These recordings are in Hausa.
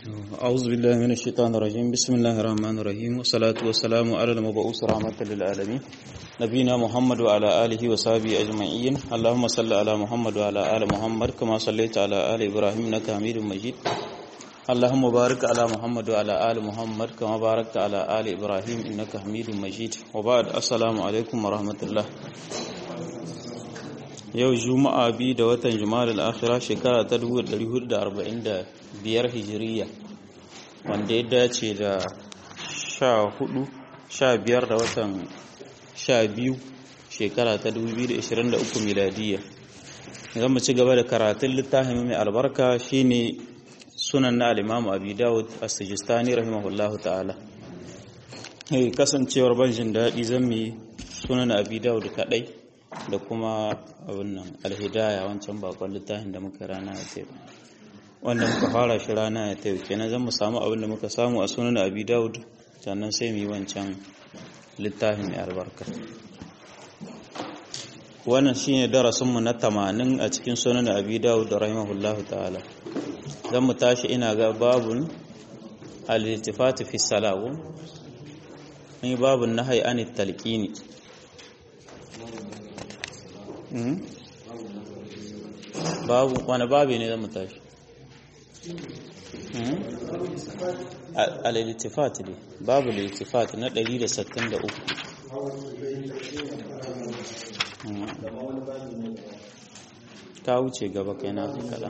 أعوذ بالله من الشيطان الرجيم بسم الله الرحمن الرحيم والصلاة والسلام على المبعوث رحمة للعالمين نبينا محمد وعلى آله وصحبه أجمعين اللهم صل على محمد وعلى آل محمد كما صليت على آل إبراهيم إنك حميد مجيد اللهم بارك على محمد وعلى آل محمد كما باركت على آل إبراهيم إنك حميد مجيد وبعد السلام عليكم ورحمة الله yau juma'a biyu da watan juma'ar al'akhira shekara ta 1445 hijiriya wanda ya dace da 14 15 da watan 12 shekara ta 2023 miladiya zan mu ci gaba da karatun littafin mai albarka shine sunan na alimamu abi dawud as-sijistani rahimahullahu ta'ala kasancewar ban jin daɗi zan mi sunan abi dawud kaɗai da kuma abin nan alhidaya wancan bakon littafin da muka rana ya tayo wanda muka fara shi rana ya tayo kenan zan mu samu abin da muka samu a sunan abi daud sannan sai mu yi wancan littafin mai albarka wannan shine darasin mu na 80 a cikin sunan abi daud rahimahullahu ta'ala zan mu tashi ina ga babun al-iltifat fi salawu ni babun nahyi anit talqini babu wani babu ne zama tashi al-iltifat ne babu al-iltifat na 163 ka wuce gaba kai na kada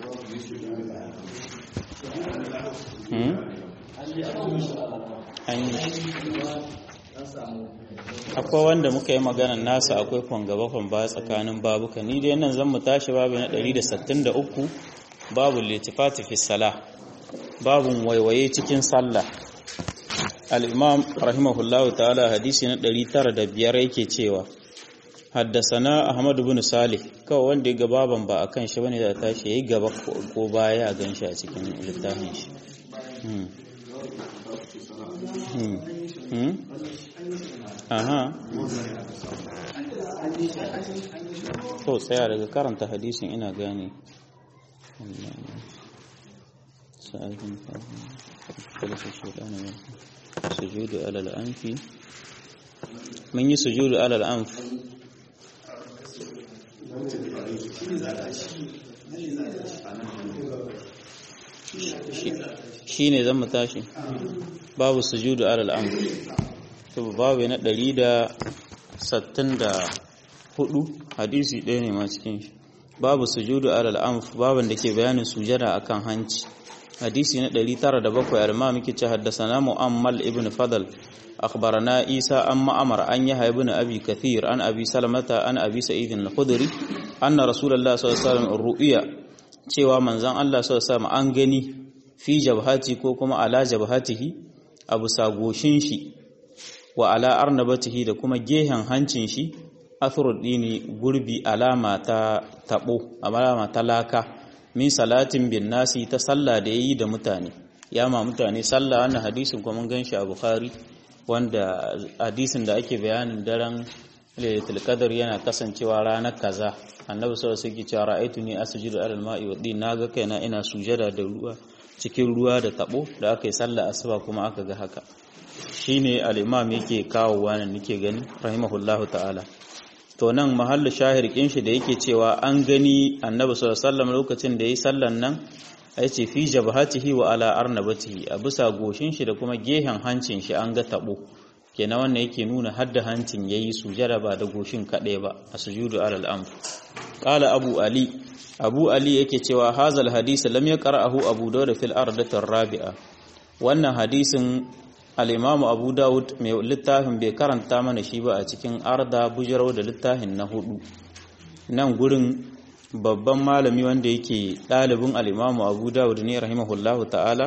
akwai wanda muka yi maganar nasa akwai kwangaba ba tsakanin babuka ni dai nan zan mu tashi babu na 163 babu litifati fi sala babun waiwaye cikin sallah al-imam rahimahullahu ta'ala hadisi na 905 yake cewa haddasana ahmad ibn salih kawai wanda ya gababan ba akan shi bane da tashi yayi gaba ko baya a ganshi a cikin littafin shi aha to tsaya daga karanta hadisin ina gane sujudu alal anfi mun yi sujudu alal anf shi ne zan mu tashi babu sujudu alal anf to babu na ɗari da sattin da hudu hadisi ɗaya ne ma cikin shi babu sujudu alal anf babin da ke bayanin sujada akan hanci hadisi na ɗari tara da bakwai alma muke ce haddasana mu'ammal ibn fadal akhbarana isa an ma'amar an yahya ibn abi kathir an abi salamata an abi sa'id al-khudri anna rasulullahi sallallahu alaihi wasallam ru'ya cewa manzon Allah sallallahu alaihi wasallam an gani fi jabhati ko kuma ala jabhatihi abu sagoshin shi wa ala arnabatihi da kuma gehen hancin shi dini gurbi alama ta tabo alama ta laka min salatin bin nasi ta sallah da yayi da mutane ya ma mutane sallah wannan hadisin kuma mun ganshi a bukhari wanda hadisin da ake bayanin daren lailatul qadr yana kasancewa ranar kaza annabi sallallahu alaihi wasallam cewa ra'aytuni asjudu alal ma'i wa din naga kaina ina sujada da ruwa cikin ruwa da tabo da aka yi sallah asuba kuma aka ga haka shine al-imam yake kawo wannan nake gani rahimahullahu ta'ala to nan mahallu shahir kin shi da yake cewa an gani annabi sallallahu alaihi wasallam lokacin da yayi sallan nan ai ce fi jabhatihi wa ala arnabatihi a bisa goshin shi da kuma gehen hancin shi an ga tabo kenan wannan yake nuna hadda hancin yayi sujada ba da goshin kadai ba a sujudu alal amr qala abu ali abu ali yake cewa hazal hadisi lam yaqra'ahu abu dawud fil ardati rabi'a wannan hadisin al'imamu abu dawud mai littafin bai karanta mana shi ba a cikin arda bujarau da littafin na hudu nan gurin babban malami wanda yake ɗalibin al'imamu abu dawud ne rahimahullahu ta'ala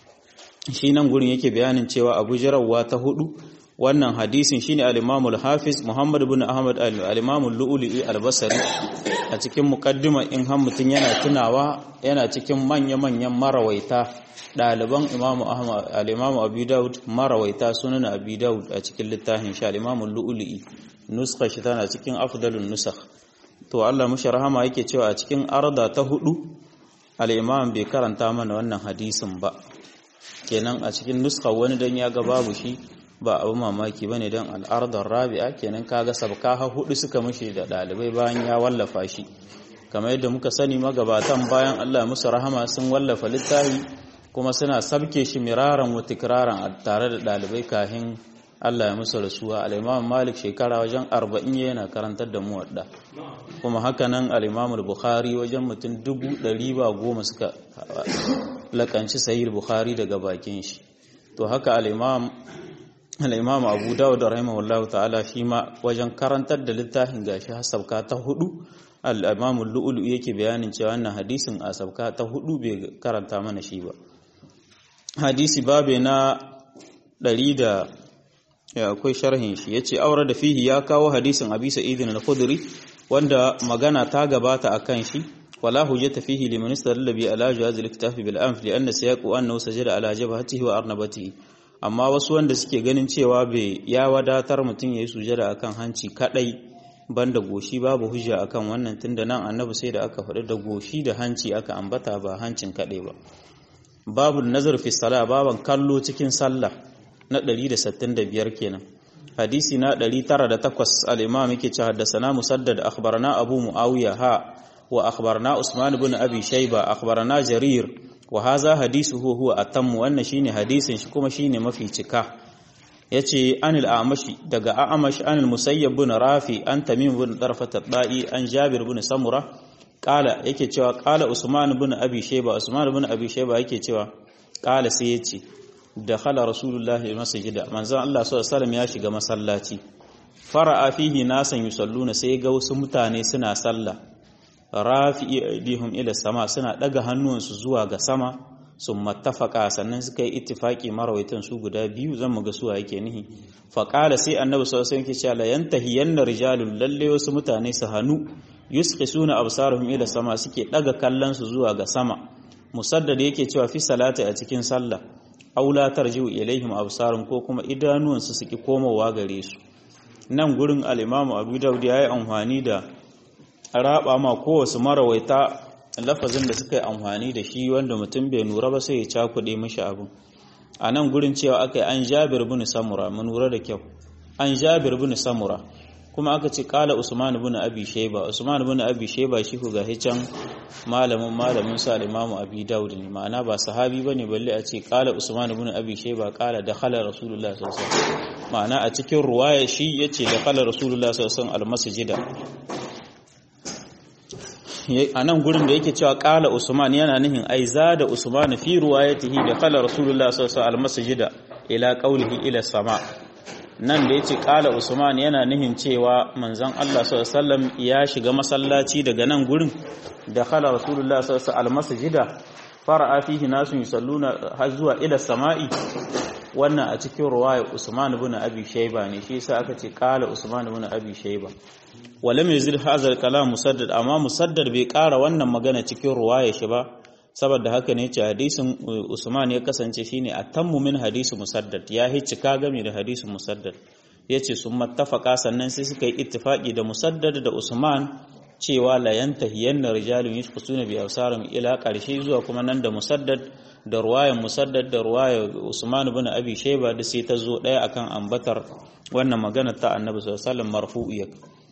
shi nan gurin yake bayanin cewa abu jarawa ta hudu wannan hadisin shine al-imamu al-hafiz muhammad ibn ahmad al-imamu lu'lu'i al-basri a cikin muqaddima in har mutun yana tunawa yana cikin manya-manyan marawaita ɗaliban imamu ahmad al-imamu abu daud marawaita sunan abu daud a cikin littafin shi al-imamu lu'lu'i nuskha shi tana cikin afdalun nusakh to Allah mushi rahama yake cewa a cikin arda ta hudu al-imam bai karanta mana wannan hadisin ba kenan a cikin nuska wani dan ya ga babu shi ba abu mamaki bane dan al'ardar rabi'a kenan kaga sabka ha hudu suka mushi da dalibai bayan ya wallafa shi kamar yadda muka sani magabatan bayan Allah musu rahama sun wallafa littafi kuma suna sabke shi miraran wa tikraran tare da dalibai kahin Allah ya musu rasuwa al-Imam Malik shekara wajen 40 yana karantar da muwadda kuma hakanan al-Imam al-Bukhari wajen mutum 100 ba goma suka lakanci sahih Bukhari daga bakin shi to haka al-Imam al-Imam Abu Dawud rahimahullahu ta'ala shi ma wajen karantar da littafin gashi hasabka ta hudu al-Imam al-Lu'lu yake bayanin cewa wannan hadisin a sabka ta hudu bai karanta mana shi ba hadisi babe na 100 da ya akwai sharhin shi yace aure da fihi ya kawo hadisin Abi Sa'id al-Khudri wanda magana ta gabata akan shi wala hujjata fihi liman istadalla bi ala jawaz al-iktifafi bil anf li anna siyaqu annahu sajada ala jabhatihi wa arnabatihi amma wasu wanda suke ganin cewa bai ya wadatar mutum yayi sujada akan hanci kadai banda goshi babu hujja akan wannan tunda nan annabi sai da aka faɗi da goshi da hanci aka ambata ba hancin kadai ba babu nazar fi salah baban kallo cikin sallah na 165 kenan hadisi na 908 al-imam yake cewa haddathana musaddad akhbarana abu muawiya ha wa akhbarana usman ibn abi shayba akhbarana jarir wa hadha hadithuhu huwa atam wannan shine hadisin shi kuma shine mafi cika yace anil amashi daga amash anil musayyab ibn rafi an tamim ibn darfat ad-da'i an jabir ibn samura qala yake cewa qala usman ibn abi shayba usman ibn abi shayba yake cewa qala sai yace dakhala rasulullahi masjida manzon Allah sallallahu alaihi ya shiga masallaci fara'a fihi nasan yusalluna sai ga wasu mutane suna sallah rafi'i aidihum ila sama suna daga hannuwansu zuwa ga sama sun mattafaka sannan suka yi ittifaki marawaitan su guda biyu zan mu ga suwa yake nihi faqala sai annabi sallallahu alaihi wasallam yake cewa la yantahiyanna rijalun lalle wasu mutane su hanu yusqisuna absaruhum ila sama suke daga kallon su zuwa ga sama musaddad yake cewa fi salati a cikin sallah aula tarjiu ilaihim absarum ko kuma idanuwansu suki komowa gare su nan gurin al-imamu abu daud ya yi amfani da raba ma kowace marawaita lafazin da suka yi amfani da shi wanda mutum bai nura ba sai ya cakuɗe mishi abin a nan gurin cewa aka yi an jabir bin samura mun nura da kyau an jabir bin samura kuma aka ce kala usman bin abi shayba usman bin abi shayba shi ku gahi can malamin malamin sa imamu abi daud ne ma'ana ba sahabi bane balle a ce kala usman bin abi shayba kala dakhala rasulullah sallallahu alaihi wasallam ma'ana a cikin ruwaya shi yace dakhala rasulullah sallallahu alaihi wasallam almasjida a nan gurin da yake cewa kala usman yana nihin ai da usman fi ruwayatihi dakhala rasulullah sallallahu alaihi wasallam almasjida ila qawlihi ila sama' nan da ya ce ƙala usman yana nihin cewa manzan Allah sallam ya shiga masallaci daga nan gurin da khala rasulullah sallallahu almasjida fara'a fihi nasu yusalluna har zuwa ila sama'i wannan a cikin ruwaya usman ibn abi shayba ne shi yasa aka ce ƙala usman ibn abi shayba walam yazid hadha kalam musaddad amma musaddad bai ƙara wannan magana cikin ruwaya shi ba saboda haka ne ce hadisin Usman ya kasance shine atammu min hadisi Musaddad ya hiccika game da hadisin Musaddad yace sun mattafaka sannan sai suka yi ittifaki da Musaddad da Usman cewa la yantahiyanna rijalun yashqusuna bi awsarim ila karshe zuwa kuma nan da Musaddad da ruwayan Musaddad da ruwayar Usman ibn Abi Shayba da sai ta zo daya akan ambatar wannan magana ta Annabi sallallahu alaihi wasallam marfu'iyya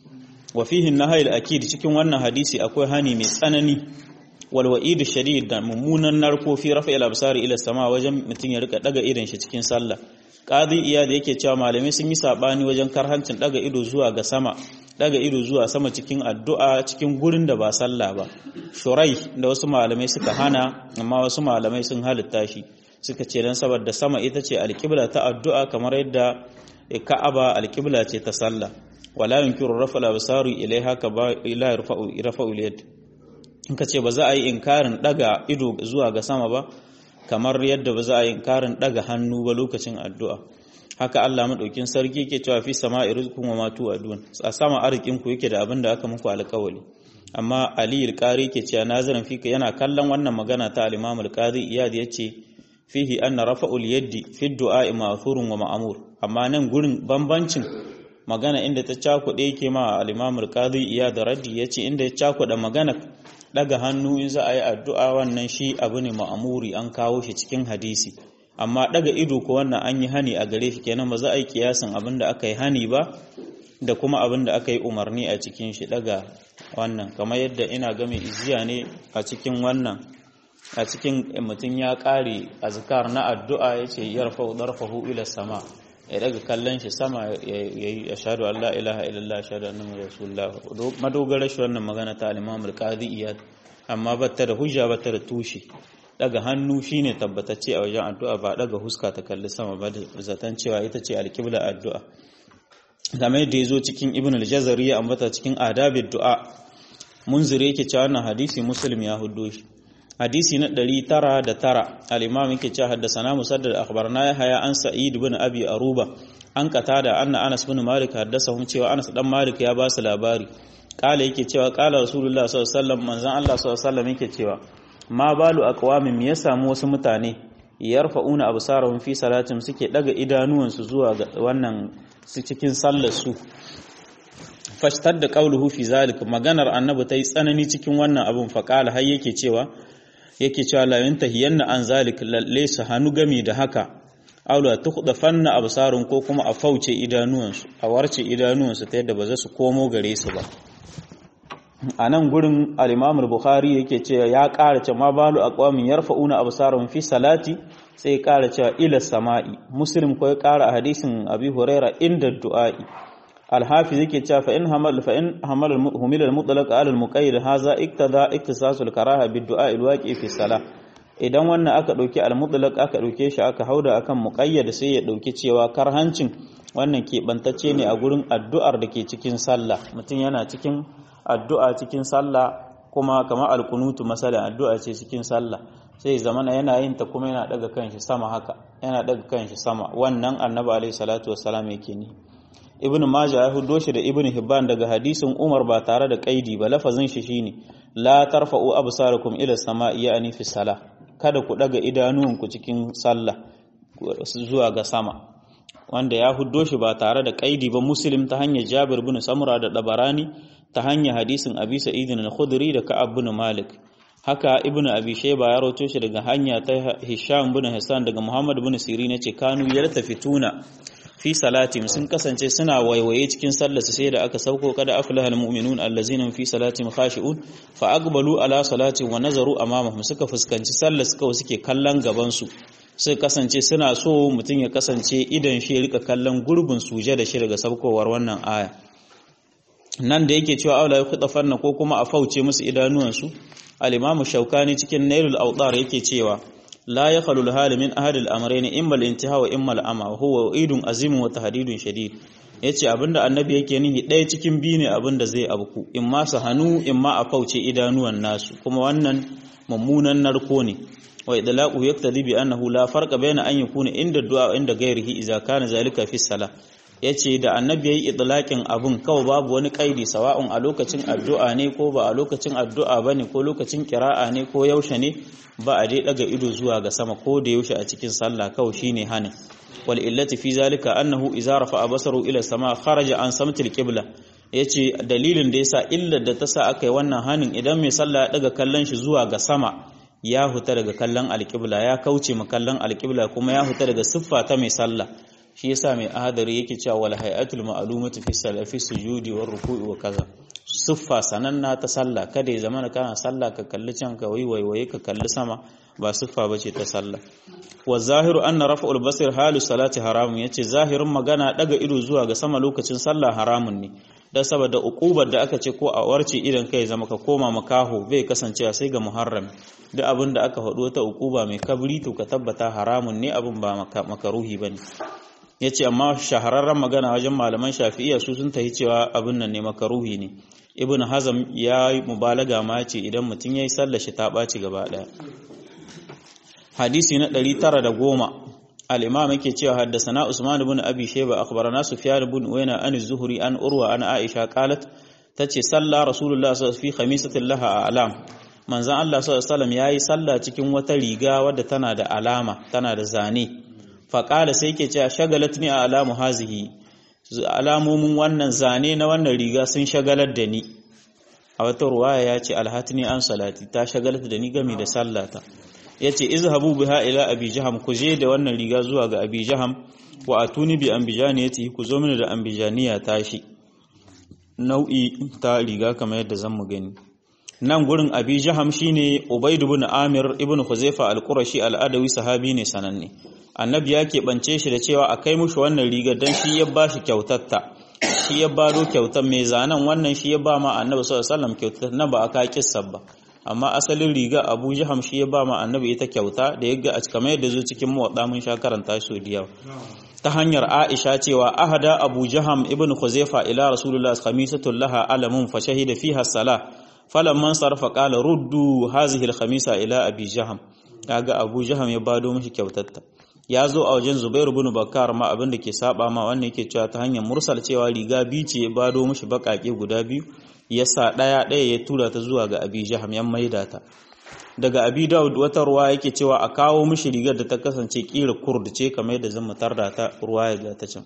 wa fihi an-nahy al-akid cikin wannan hadisi akwai hani mai tsanani walwa'idu shadid da mummunan narko fi rafa ila absari ila sama wajen mutum ya rika daga idon shi cikin sallah qadi iya da yake cewa malamai sun yi sabani wajen karhancin daga ido zuwa ga sama daga ido zuwa sama cikin addu'a cikin gurin da ba sallah ba shurai da wasu malamai suka hana amma wasu malamai sun halitta shi suka ce dan saboda sama ita ce alqibla ta addu'a kamar yadda ka'aba alqibla ce ta sallah wala yunkiru rafa al-absari ilaiha ka ba ila yarfa'u rafa'u al-yad in ka ce ba za a yi inkarin daga ido zuwa ga sama ba kamar yadda ba za a yi inkarin daga hannu ba lokacin addu'a haka Allah madaukin sarki ke cewa fi sama'i rizqun wa ma tu'adun a sama arzikin ku yake da abin da aka muku alƙawari amma Ali al-Qari ke cewa nazarin fika yana kallon wannan magana ta al-Imam al-Qadi Iyad yace fihi anna rafa'ul yaddi fi du'a ma'thurun wa ma'mur amma nan gurin bambancin magana inda ta cakuɗe yake ma al-Imam al-Qadi Iyad raddi yace inda ya cakuɗa magana daga hannu in za a yi addu'a wannan shi abu ne ma'amuri an kawo shi cikin hadisi amma daga ido ko wannan an yi hani a gare shi kenan ba za a yi kiyasin abin da aka yi hani ba da kuma abin da aka yi umarni a cikin shi daga wannan kamar yadda ina game iziya ne a cikin wannan a cikin mutum ya ƙare azkar na addu'a ya ce yarfa darfahu ila sama ya daga kallon shi sama ya yi ashadu Allah ilaha illallah ashadu annabi rasulullah madogarar shi wannan magana ta al-imam al-qadi iyad amma batta da hujja batta da tushe daga hannu shine tabbatacce a wajen addu'a ba daga huska ta kalli sama ba da zaton cewa ita ce alƙibla addu'a game da yazo cikin ibn al-jazari ya ambata cikin adabid du'a munzire yake cewa wannan hadisi muslim ya huddo shi hadisi na 909 al-imam yake cewa haddathana musaddad akhbarna yahya an sa'id ibn abi aruba an qatada anna anas ibn malik haddathahum cewa anas dan malik ya ba su labari kala yake cewa kala rasulullah sallallahu alaihi wasallam manzon Allah sallallahu alaihi wasallam yake cewa ma balu aqwamin me ya samu wasu mutane yarfa'una absarahum fi salatin suke daga idanuwansu zuwa ga wannan su cikin sallar su fashtar da qauluhu fi zalik maganar annabi ta yi tsanani cikin wannan abun faqala har yake cewa yake cewa la yantahiyanna an zalik lalle su hanu gami da haka aula tukhdafanna absarun ko kuma a fauce idanuwansu a warce idanuwansu ta yadda ba za su komo gare su ba a nan gurin al-Imam bukhari yake cewa ya ƙara cewa ma balu aqwamin yarfa'una absarahum fi salati sai ya ƙara cewa ila sama'i muslim ko ya ƙara a hadisin abi huraira inda du'a'i al-hafiz yake cewa fa in hamal fa in hamal humil al-mutlaq ala al-muqayyid hadha iktada iktisasul karaha bid du'a al-waqi fi salah idan wannan aka dauki al-mutlaq aka dauke shi aka hauda akan muqayyad sai ya dauki cewa karhancin wannan keɓantacce ne a gurin addu'ar da ke cikin sallah mutum yana cikin addu'a cikin sallah kuma kamar alkunutu masalan addu'a ce cikin sallah sai zamana yana yin ta kuma yana daga kanshi sama haka yana daga kanshi sama wannan annabi alaihi salatu wassalam yake ni ibnu majah ya hudo shi da ibnu hibban daga hadisin umar ba tare da kaidi ba lafazin shi shine la tarfa'u absarakum ila sama'i ya'ni fi salah kada ku daga idanuwanku cikin sallah zuwa ga sama wanda ya huddo shi ba tare da kaidi ba muslim ta hanyar jabir bin samura da dabarani ta hanyar hadisin abi sa'idin al-khudri da ka'ab bin malik haka ibnu abi shayba ya rawaito shi daga hanya ta hisham bin hasan daga muhammad bin sirin yace kanu yartafituna fi salatihim sun kasance suna waiwaye cikin sallarsu sai da aka sauko kada aflaha almu'minun allazina fi salatihim khashi'un fa aqbalu ala salatin wa nazaru amamahum suka fuskanci sallar suka suke kallon gaban su suka kasance suna so mutum ya kasance idan shi rika kallon gurbin suje da shi daga saukowar wannan aya nan da yake cewa aula ya kuɗa fanna ko kuma a fauce musu idanuwansu al-imamu shaukani cikin nailul awtar yake cewa la ya khalul hali min ahad al-amrayn imma al-intiha wa imma al-ama huwa idun azim wa tahdidun shadid yace abinda annabi yake nihi ɗaya cikin biyu ne abinda zai abku imma su hanu imma a fauce idanuwan nasu kuma wannan mummunan narko ne wa idlaqu yaqtadi bi annahu la farqa bayna an yakuna inda du'a wa inda ghairihi idza kana zalika fi salah yace da annabi yayi idlaqin abun kawai babu wani kaidi sawa'un a lokacin addu'a ne ko ba a lokacin addu'a bane ko lokacin kira'a ne ko yaushe ne ba a dai daga ido zuwa ga sama ko da yaushe a cikin sallah kawai shine hanin wal illati fi zalika annahu idza rafa'a basaru ila sama kharaja an samtil qibla yace dalilin da yasa illar da ta sa aka yi wannan hanin idan mai sallah ya daga kallon shi zuwa ga sama ya huta daga kallon alƙibla ya kauce ma kallon alƙibla kuma ya huta daga siffa ta mai sallah shi yasa mai ahadari yake cewa wal hayatul ma'lumatu fi salafi sujudi war ruku'i wa kaza siffa sananna ta sallah kada ya zama kana sallah ka kalli can ka waiwaye ka kalli sama ba siffa bace ta sallah wa zahiru anna raf'ul basir halu salati haramun yace zahirin magana daga ido zuwa ga sama lokacin sallah haramun ne dan saboda ukubar da aka ce ko a warce idan kai zama ka koma makaho bai kasancewa sai ga muharram duk abin da aka faɗo ta ukuba mai kabri to ka tabbata haramun ne abin ba makaruhi bane yace amma shahararren magana wajen malaman shafi'iyya su sun tahi cewa abin nan ne makaruhi ne ibn hazam ya yi mubalaga ma ce idan mutum ya yi sallar shi ta ɓaci gaba ɗaya hadisi na 910 al-imam yake cewa haddasana usman ibn abi shayba akhbarana sufyan ibn uyna an az-zuhri an urwa an aisha qalat tace salla rasulullah sallallahu alaihi wasallam fi khamisatin laha a'lam manzon Allah sallallahu alaihi wasallam yayi sallah cikin wata riga wadda tana da alama tana da zane faqala sai yake cewa shagalatni a alamu hazihi alamomin wannan zane na wannan riga sun shagalar da ni a wata ruwaya ya ce alhatini an salati ta shagalar da ni gami da sallata yace izhabu biha ila abi jaham ku je da wannan riga zuwa ga abi jaham wa atuni bi ambijaniyati ku zo mini da ambijaniya tashi nau'i ta riga kamar yadda zan mu gani nan gurin abi jaham shine ubaid ibn amir ibn huzaifa al-qurashi al-adawi sahabi ne sananne annabi ya keɓance shi da cewa a kai mushi wannan rigar dan shi ya bashi kyautatta shi ya bado kyautar mai zanen wannan shi ya ba ma annabi sallallahu alaihi wasallam kyautar na ba aka kissa ba amma asalin riga abu jaham shi ya ba ma annabi ita kyauta da ya ga a kamar yadda zo cikin muwadda mun sha karanta shi da yawa ta hanyar Aisha cewa ahada Abu Jaham ibn Khuzaifa ila Rasulullah khamisatul laha alamun fa shahida fiha salah falamman sarfa qala ruddu hazihi al-khamisa ila Abi Jaham kaga Abu Jaham ya bado mishi kyautatta ya zo a wajen Zubair ibn Bakkar ma abin da ke saba ma wannan yake cewa ta hanyar mursal cewa riga biyu ce ya bado mishi bakake guda biyu ya sa daya daya ya tura ta zuwa ga Abi Jaham ya maida ta daga abi daud wata ruwa yake cewa a kawo mishi rigar da ta kasance kira kurd ce kamar yadda zan mutar da ta ruwa ya ta can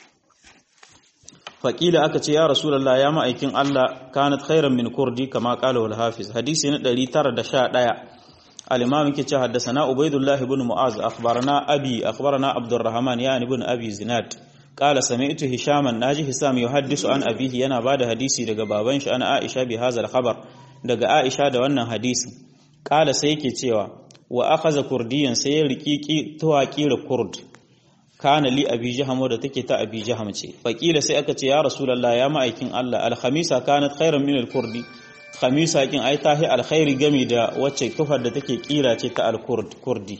faƙila aka ce ya rasulullah ya ma'aikin Allah kanat khairan min kurdi kama qala wal hafiz hadisi na 911 al-imam yake ce haddathana ubaidullah ibn mu'az akhbarana abi akhbarana abdurrahman ya ibn abi zinad qala sami'tu hishaman naji hisam yuhaddisu an abihi yana bada hadisi daga baban shi ana aisha bi hadha al-khabar daga aisha da wannan hadisin kala sai yake cewa wa akhadha kurdiyan sai ya riki tuwa kira kurd kana li abi jaham da take ta abi jaham ce faqila sai aka ce ya rasulullah ya ma'aikin Allah al khamisa kanat khairan min al kurdi khamisa kin ai tahi al khairi gami da wacce tufar da take kira ce ta al kurd kurdi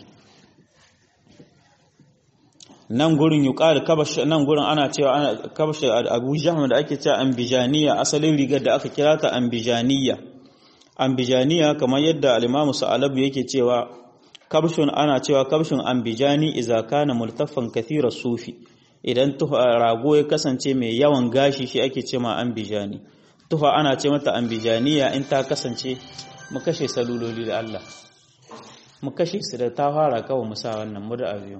nan gurin yuqal kabash nan gurin ana cewa ana kabash abu jaham da ake cewa ambijaniya asalin rigar da aka kira ta ambijaniya ambijaniya kamar yadda al-Imam Sa'alabu yake cewa kabshun ana cewa kabshun ambijani idza kana multaffan kathira sufi idan tuha rago ya kasance mai yawan gashi shi ake cewa ambijani tuha ana ce mata ambijaniya in ta kasance mu kashe saluloli da Allah mu kashe su da ta fara kawai mu sa wannan mu da abiyo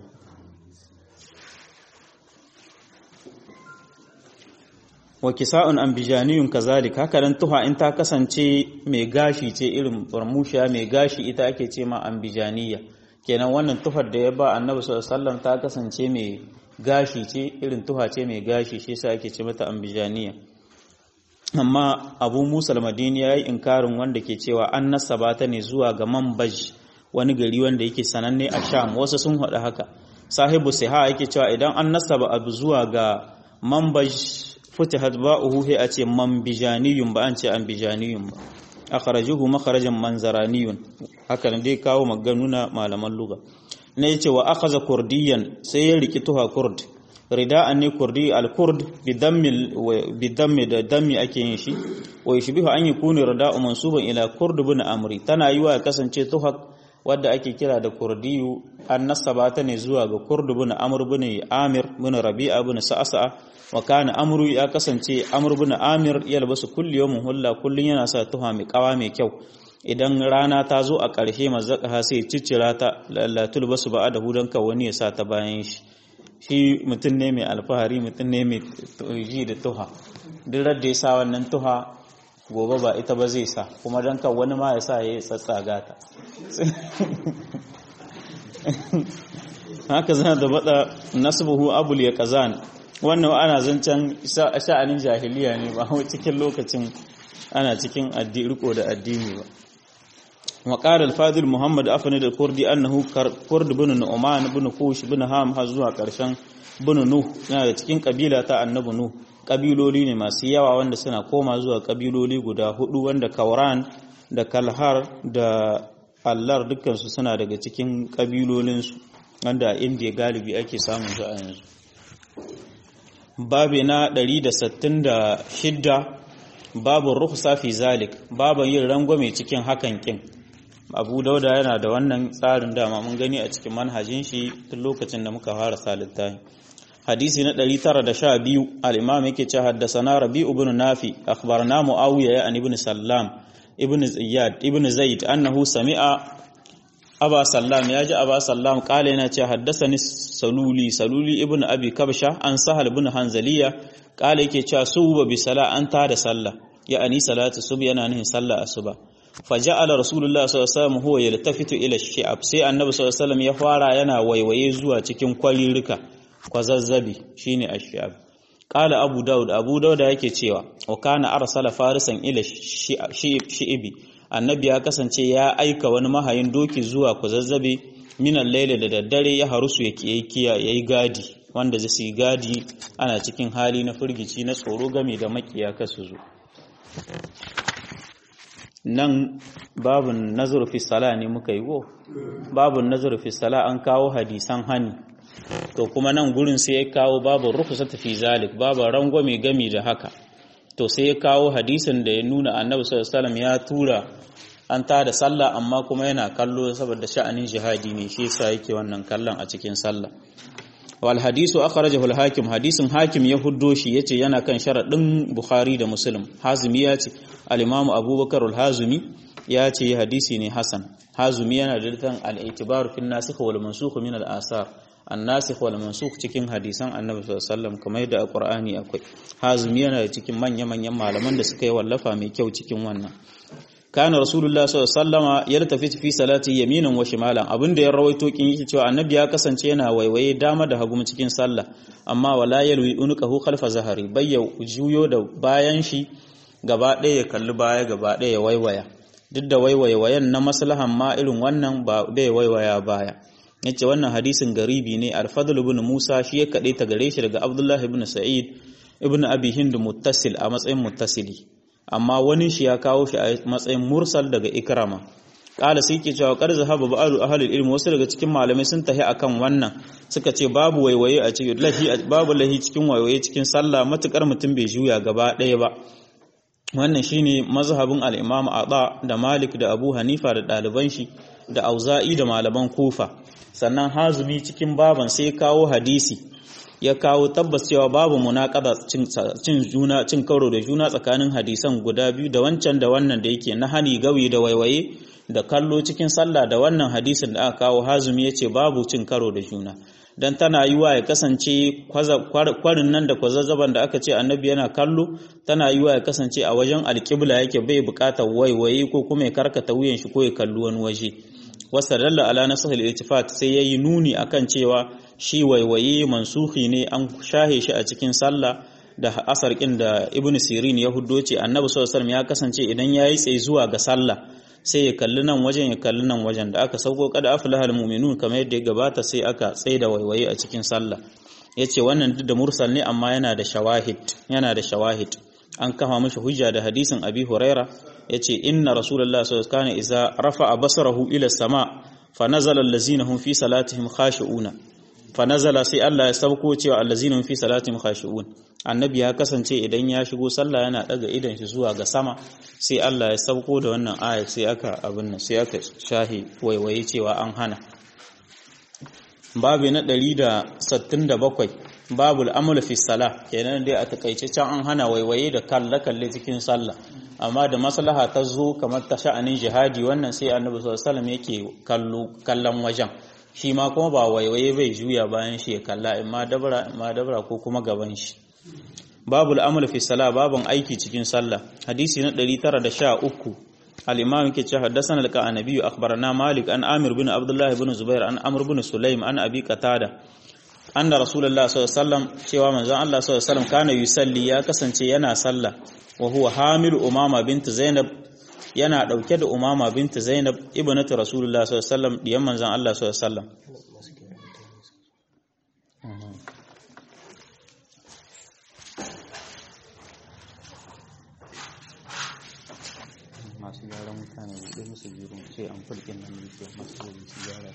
wa kisa'un ambijaniyun kazalik haka dan tuha in ta kasance mai gashi ce irin farmusha mai gashi ita ake ce ma ambijaniya kenan wannan tuhar da ya ba annabi sallallahu alaihi wasallam ta kasance mai gashi ce irin tuha ce mai gashi shi yasa ake ce mata ambijaniya amma abu musa al-madini yayi inkarin wanda ke cewa an nasaba ta ne zuwa ga manbaj wani gari wanda yake sananne a sham wasu sun haɗa haka sahibu siha yake cewa idan an nasaba abu zuwa ga manbaj futihat ba'uhu he a ce manbijaniyun ba an ce ambijaniyun ba akhrajuhu makharajan manzaraniyun haka ne dai kawo maganuna malaman lugha ne yace wa akhadha kurdiyan sai ya riki tuha kurd rida'an ne kurdi al-kurd bi dammi bi dammi da dammi ake yin shi wa yushbihu an yakuna rida'u mansuban ila kurd ibn amri tana yiwa ya kasance tuha wadda ake kira da kurdiyu an nasaba ta ne zuwa ga kurd ibn amr ibn amir ibn rabi'a ibn sa'sa wa kana amru ya kasance amr ibn amir ya labasu kulli yawmin hulla kullun yana sa tuha mai kawa mai kyau idan rana ta zo a ƙarshe mazzaka sai ciccira ta lallatul basu ba da hudan ka wani ya sa ta bayan shi shi mutum ne mai alfahari mutum ne mai ji da tuha duk da ya sa wannan tuha gobe ba ita ba zai sa kuma don kan wani ma ya sa ya yi tsatsaga ta haka zana da bada nasbuhu abul ya kazan wannan ana zancen sha'anin jahiliya ne ba cikin lokacin ana cikin riko da addini ba وقال الفاضل محمد أفند الكردي أنه كرد بن نعمان بن كوش بن هام هزوا كرشان بن نوح yana da cikin kabila ta annabi nuh kabiloli ne masu yawa wanda suna koma zuwa kabiloli guda hudu wanda kauran da kalhar da allar dukkansu suna daga cikin kabilolinsu wanda a indiya galibi ake samun su a yanzu babi na 166 babu rukhsa fi zalik baban yin rangwame cikin hakan kin abu dauda yana da wannan tsarin dama mun gani a cikin manhajin shi tun lokacin da muka fara salittahi hadisi na 912 al-imam yake cewa haddathana rabi'u ibn nafi akhbarana muawiya ya an ibn sallam ibn ziyad ibn zaid annahu sami'a aba sallam yaji aba sallam kale yana cewa haddathani saluli saluli ibn abi kabsha an sahal ibn hanzaliya kale yake cewa suba bi sala an ta da sallah ya ani salatu sub yana nihin sallah asuba faja'ala rasulullah sallallahu alaihi wasallam huwa yaltafitu ila shi'ab sai annabi sallallahu alaihi wasallam ya fara yana waiwaye zuwa cikin kwarirrika kwazazzabi shine ash-shi'ab qala abu daud abu daud yake cewa wa kana arsala farisan ila shi'ibi annabi ya kasance ya aika wani mahayin doki zuwa kwazazzabi minan laila da daddare ya harusu yake yayi gadi wanda zai yi gadi ana cikin hali na firgici na tsoro game da makiya kasu zo nan babun nazar fi sala ne muka yi go babun nazar fi sala an kawo hadisan hani to kuma nan gurin sai ya kawo babu rukhsat fi zalik babu rangwame gami da haka to sai ya kawo hadisin da ya nuna annabi sallallahu alaihi ya tura an ta da sallah amma kuma yana kallo saboda sha'anin jihadi ne shi yasa yake wannan kallon a cikin sallah wal hadisu akhrajahu al hakim hadisin hakim ya huddo shi yace yana kan sharadin bukhari da muslim hazimi ya ce al imam abubakar al hazimi ya ce hadisi ne hasan hazimi yana da litan al itibar fi nasikh wal mansukh min al asar an nasikh wal mansukh cikin hadisan annabi sallallahu alaihi wasallam kamar yadda a qur'ani akwai hazimi yana da cikin manya manyan malaman da suka yi wallafa mai kyau cikin wannan kana rasulullah sallallahu alaihi wasallama yaltafi fi salati yaminan wa shimalan abinda ya rawaito kin yake cewa annabi ya kasance yana waiwaye dama da hagu cikin sallah amma wala yalwi unqahu khalfa zahari bayya juyo da bayan shi gaba ɗaya ya kalli baya gaba ɗaya ya waiwaya duk da waiwaye na maslahan ma irin wannan ba bai waiwaya baya yace wannan hadisin garibi ne al-fadl ibn musa shi ya kade ta gare shi daga abdullah ibn sa'id ibn abi hind muttasil a matsayin muttasili amma wani shi ya kawo shi a matsayin mursal daga ikrama kala sai ke cewa kar zahaba ba'alu ahlul ilmi wasu daga cikin malamai sun tahi akan wannan suka ce babu waiwaye a cikin lahi babu lahi cikin waiwaye cikin sallah matukar mutum bai juya gaba ɗaya ba wannan shine mazhabin al-imam Ata da Malik da Abu Hanifa da ɗaliban shi da Auza'i da malaman Kufa sannan Hazumi cikin baban sai kawo hadisi ya kawo tabbas cewa babu munaqada cin juna cin karo da juna tsakanin hadisan guda biyu da wancan da wannan da yake na hani gawi da waiwaye da kallo cikin sallah da wannan hadisin da aka kawo hazumi yace babu cin karo da juna dan tana yiwa ya kasance kwarin nan da kwazazzaban da aka ce annabi yana kallo tana yiwa ya kasance a wajen alƙibla yake bai buƙatar waiwaye ko kuma ya karkata wuyan shi ko ya kalli wani waje wasta dalla ala nasahil iltifat sai yayi nuni akan cewa shi waiwaye mansuhi ne an shahe shi a cikin sallah da asar kin da ibnu sirin ya huddo ce annabi sallallahu alaihi ya kasance idan yayi tsaye zuwa ga sallah sai ya kalli nan wajen ya kalli nan wajen da aka sauko kada aflahal mu'minun kamar yadda ya gabata sai aka tsaye da waiwaye a cikin sallah yace wannan duk da mursal ne amma yana da shawahid yana da shawahid an kafa mashi hujja da hadisin abi huraira yace inna rasulullah sallallahu alaihi wasallam idza rafa'a basarahu ila sama fa nazala allazina hum fi salatihim khashi'una fa nazala sai Allah ya sauko cewa allazina hum fi salatihim khashi'un annabi ya kasance idan ya shigo sallah yana daga idan shi zuwa ga sama sai Allah ya sauko da wannan aya sai aka abin nan sai aka shahi waiwaye cewa an hana babu na 167 babu al'amul fi salah kenan dai a takaice can an hana waiwaye da kalle kalle cikin sallah amma da maslaha ta zo kamar ta sha'anin jihadi wannan sai annabi sallallahu alaihi yake kallo kallon wajen shi ma kuma ba waiwaye bai juya bayan shi ya kalla imma dabara imma dabara ko kuma gaban shi babu al'amul fi salah babun aiki cikin sallah hadisi na 913 الإمام كي حدثنا لك عن نبي أخبرنا مالك أن آمر بن عبد الله بن زبير أن أمر بن سليم أن أبي قتادة أن رسول الله صلى الله عليه وسلم شوى من زان الله صلى الله عليه وسلم كان يصلي يا كسن ينا صلى وهو حامل أمامة بنت زينب yana ɗauke da umama binta zainab ibnatu rasulullah sallallahu alaihi wasallam diyan manzon Allah sallallahu alaihi wasallam masu gyaran mutane buɗe musu biyu ce an fulkin nan ne ke masu gobe su gyara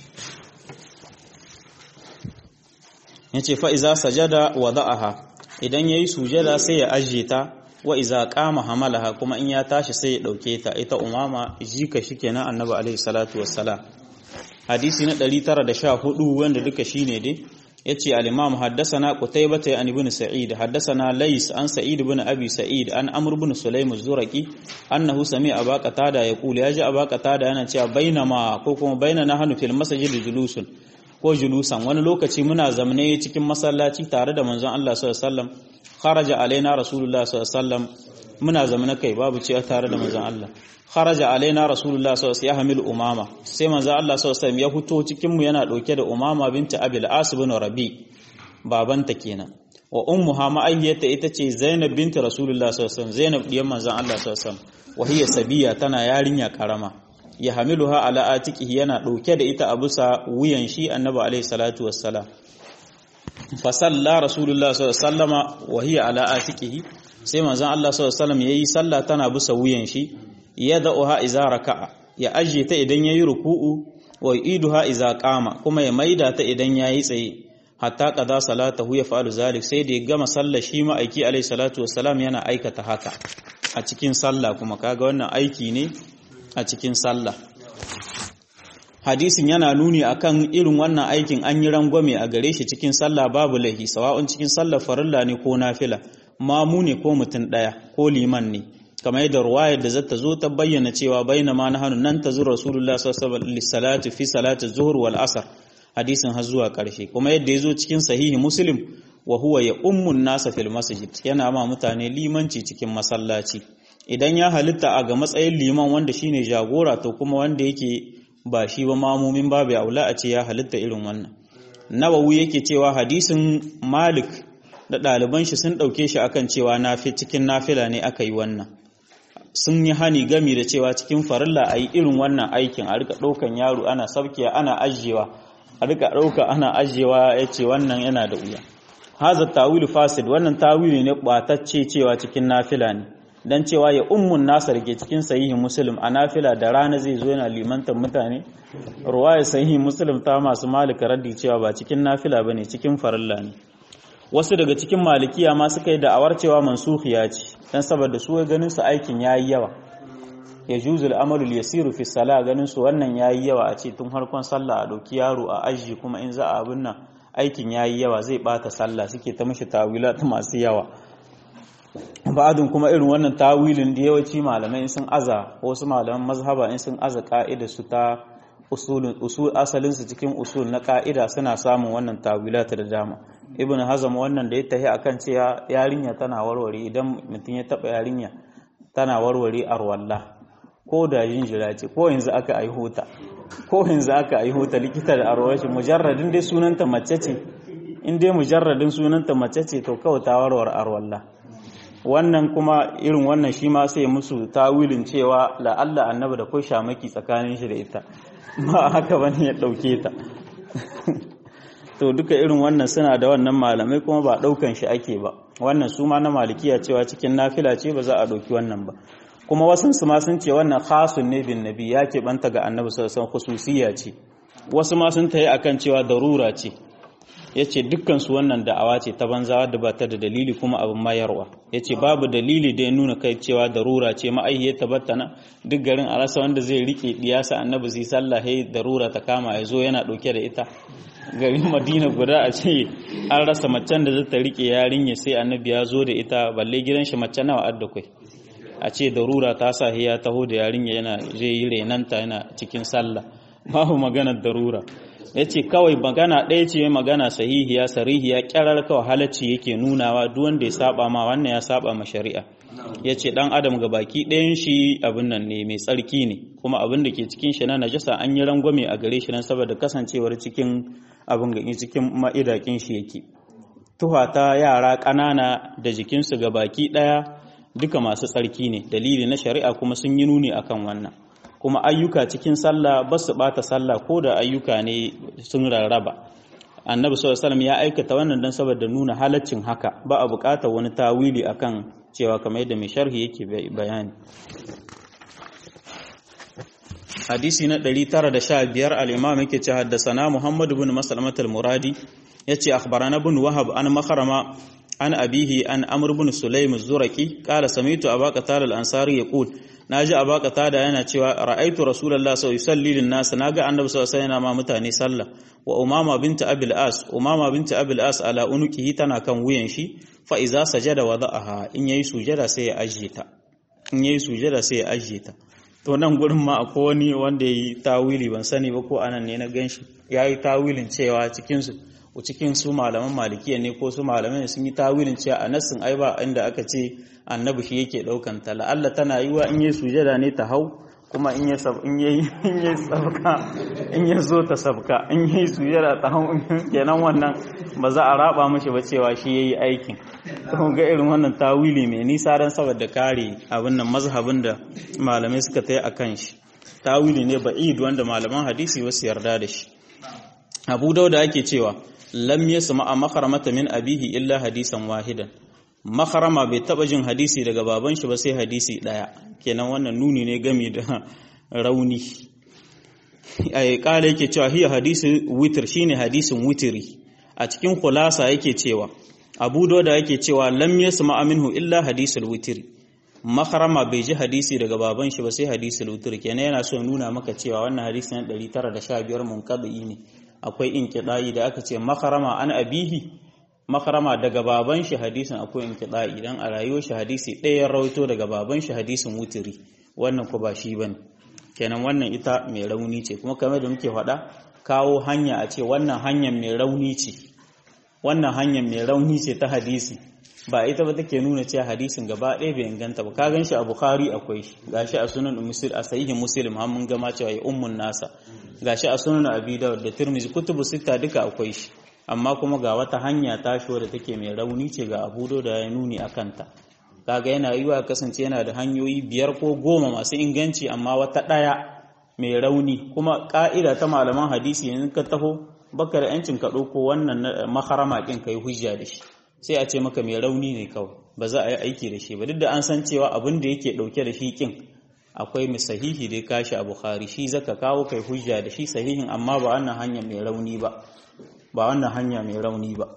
ya ce fa'iza sajada wa za'aha idan ya yi sujada sai ya ajiye ta wa iza kama hamalaha kuma in ya tashi sai ya ɗauke ta ita umama jika shi kenan annabi alaihi salatu wassalam hadisi na 914 wanda duka shine dai yace al-imam haddathana qutaybah an ibn sa'id haddathana lays an sa'id ibn abi sa'id an amr ibn sulaym az-zuraqi annahu sami'a aba qatada yaqul yaji aba qatada yana cewa bainama ko kuma bainana hanu fil masjid julusun ko julusan wani lokaci muna zamne cikin masallaci tare da manzon Allah sallallahu alaihi wasallam kharaja alaina rasulullah sallallahu alaihi wasallam muna zamana kai babu ce tare da manzon Allah kharaja alaina rasulullah sallallahu alaihi wasallam yahmil umama sai manzon Allah sallallahu alaihi wasallam ya fito cikin mu yana dauke da umama binta abil as bin rabi babanta kenan wa ummuha ma'ayyata ita ce zainab binta rasulullah sallallahu alaihi wasallam zainab diyan manzon Allah sallallahu alaihi wasallam wa hiya sabiya tana yarinya karama ya hamiluha ala atiqihi yana dauke da ita a bisa wuyan shi annabi alaihi salatu wassalam fa salla rasulullah sallallahu alaihi wasallama wa hiya ala atiqihi sai manzon Allah sallallahu alaihi wasallam yayi sallah tana bisa wuyan shi yad'uha idza raka'a ya ajiye ta idan yayi ruku'u wa iduha idza qama kuma ya maida ta idan yayi tsaye hatta qada salatahu ya fa'alu zalik sai da ya gama sallar shi ma aiki alaihi salatu wassalam yana aikata haka a cikin sallah kuma kaga wannan aiki ne a cikin sallah hadisin yana nuni akan irin wannan aikin an yi rangwame a gare shi cikin sallah babu lahi sawa'un cikin sallar farilla ne ko nafila mamu ne ko mutum daya ko liman ne kamar yadda ruwayar da zata zo ta bayyana cewa baina ma nahanu nan ta zuwa rasulullah sallallahu alaihi wasallam fi salati zuhur wal asr hadisin har zuwa karshe kuma yadda yazo cikin sahihi muslim wa huwa ya ummun nasa fil masjid yana ma mutane limanci cikin masallaci idan ya halitta a ga matsayin liman wanda shine jagora to kuma wanda yake ba shi ba mamumin babu aula a ce ya halitta irin wannan nawawi yake cewa hadisin malik da ɗaliban shi sun ɗauke shi akan cewa nafi cikin nafila ne aka yi wannan sun yi hani gami da cewa cikin farilla a yi irin wannan aikin a rika ɗaukan yaro ana saukiya ana ajiyewa a rika ɗauka ana ajiyewa ya ce wannan yana da wuya haza tawilu fasid wannan tawili ne ɓatacce cewa cikin nafila ne dan cewa ya ummun nasar ke cikin sahihi muslim a nafila da rana zai zo yana limantar mutane ruwaya sahihi muslim ta masu malika raddi cewa ba cikin nafila bane cikin farilla ne wasu daga cikin malikiya ma suka yi da'awar cewa mansukhiya ce dan saboda su ganin su aikin yayi yawa ya juzu al'amalu yasiru fi sala ganin su wannan yayi yawa a ce tun harkon sallah a dauki yaro a aji kuma in za a abin nan aikin yayi yawa zai bata sallah suke ta mishi tawilat masu yawa ba'adun kuma irin wannan tawilin da yawanci malamai sun aza wasu malaman mazhaba in sun aza ka'ida su ta usulun usul asalin su cikin usul na ka'ida suna samun wannan tawilata da dama ibn hazam wannan da ya tahi akan cewa yarinya tana warware idan mutum ya taba yarinya tana warware arwalla ko da jinjira ce ko yanzu aka aiho ta ko yanzu aka aiho ta likita da arwashi mujarradin dai sunanta mace ce in dai mujarradin sunanta mace ce to kawai ta warware arwalla wannan kuma irin wannan shi ma sai musu tawilin cewa la'alla annabi da kai shamaki tsakanin shi da ita ba haka bane ya dauke ta to duka irin wannan suna da wannan malamai kuma ba daukan shi ake ba wannan su ma na malikiya cewa cikin nafila ce ba za a dauki wannan ba kuma wasu su ma sun ce wannan khasun ne bin nabi ya ke banta ga annabi sallallahu alaihi wasallam khususiyya ce wasu ma sun tayi akan cewa darura ce ya ce dukkansu wannan da'awa ce ta banza da ba ta da dalili kuma abin mayarwa ya ce babu dalili da ya nuna kai cewa darura ce ma'aihiyar tabbata na duk garin a rasa wanda zai rike diyasa annabi zai sallah ya darura ta kama ya zo yana ɗauke da ita garin madina guda a ce an rasa macen da zata rike yarinya sai annabi ya zo da ita balle gidan shi mace nawa adda kai a ce darura ta sa ya taho da yarinya yana zai yi renanta yana cikin sallah babu maganar darura ya ce kawai magana ɗaya ce magana sahihiya sarihiya ƙyarar kawai halacci yake nunawa duk wanda ya saba ma wannan ya saba ma shari'a ya ce ɗan adam ga baki ɗayan shi abin nan ne mai tsarki ne kuma abin da ke cikin shi na najasa an yi rangwame a gare shi nan saboda kasancewar cikin abin ga cikin ma'idakin shi yake tuha ta yara ƙanana da jikinsu ga baki ɗaya duka masu tsarki ne dalili na shari'a kuma sun yi nuni akan wannan kuma ayyuka cikin sallah ba su bata sallah ko da ayyuka ne sun rarraba annabi sallallahu alaihi ya aikata wannan dan saboda nuna halaccin haka ba a buƙatar wani tawili akan cewa kamar yadda mai sharhi yake bayani hadisi na 915 al-imam yake ce haddasana muhammad ibn maslamat al-muradi yace akhbarana ibn wahab an makharama an abihi an amr ibn sulaym az-zuraki qala sami'tu abaka tal al-ansari yaqul naji abaka tada yana cewa ra'aitu rasulullahi sallallahu alaihi wasallam lin-nas naga annabi sallallahu alaihi wasallam ma mutane sallah wa umama binta abil as umama binta abil as ala unukihi tana kan wuyan shi fa iza sajada wada'aha in yayi sujada sai ya ajiye ta in yayi sujada sai ya ajiye ta to nan gurin ma akwai wani wanda yayi tawili ban sani ba ko anan ne na ganshi yayi tawilin cewa cikin su cikin su malaman malikiya ne ko su malaman sun yi tawilin cewa a nassin ai ba inda aka ce annabi shi yake daukan ta la'alla tana yiwa in yi sujada ne ta hau kuma in ya in yayi in yayi sabka in ya zo ta sabka in yayi sujada ta hau kenan wannan ba za a raba mashi ba cewa shi yayi aikin to ga irin wannan tawili mai nisa dan saboda kare abin nan mazhabin da malamai suka tayi akan shi tawili ne ba'id wanda malaman hadisi wasu yarda da shi Abu Dauda ake cewa lam yasma a makaramata min abihi illa hadisan wahidan makarama bai taba jin hadisi daga baban shi ba sai hadisi daya kenan wannan nuni ne gami da rauni ai kala yake cewa hiya hadisi witr shine hadisin witri a cikin khulasa yake cewa Abu Dauda yake cewa lam yasma minhu illa hadisul witri makarama bai ji hadisi daga baban shi ba sai hadisul witri kenan yana so nuna maka cewa wannan hadisi na 915 munqadi ne akwai inkiɗa'i da aka ce makarama an abihi makarama daga baban shi hadisin akwai inkiɗa'i idan a rayuwar shi hadisi ɗaya rawaito daga baban shi hadisin wutiri wannan ku ba shi bane kenan wannan ita mai rauni ce kuma kamar da muke faɗa kawo hanya a ce wannan hanyar mai rauni ce wannan hanyar mai rauni ce ta hadisi ba ita ba take nuna cewa hadisin gaba ɗaya bai inganta ba ka gan shi a bukhari akwai shi gashi a sunan muslim a sahihin muslim har mun gama cewa ya ummun nasa gashi a sunan abi dawud da tirmizi kutubu sita duka akwai shi amma kuma ga wata hanya ta shi da take mai rauni ce ga abu da ya nuni a kanta kaga yana yiwa kasance yana da hanyoyi biyar ko goma masu inganci amma wata ɗaya mai rauni kuma ka'ida ta malaman hadisi yanzu ka taho baka da yancin ka ɗauko wannan maharama ɗin ka yi hujja da shi sai a ce maka mai rauni ne kawai ba za a yi aiki da shi ba duk da an san cewa abin da yake ɗauke da shi ƙin akwai mai sahihi da ya kashi a bukhari shi zaka kawo kai hujja da shi sahihin amma ba wannan hanya mai rauni ba ba wannan hanya mai rauni ba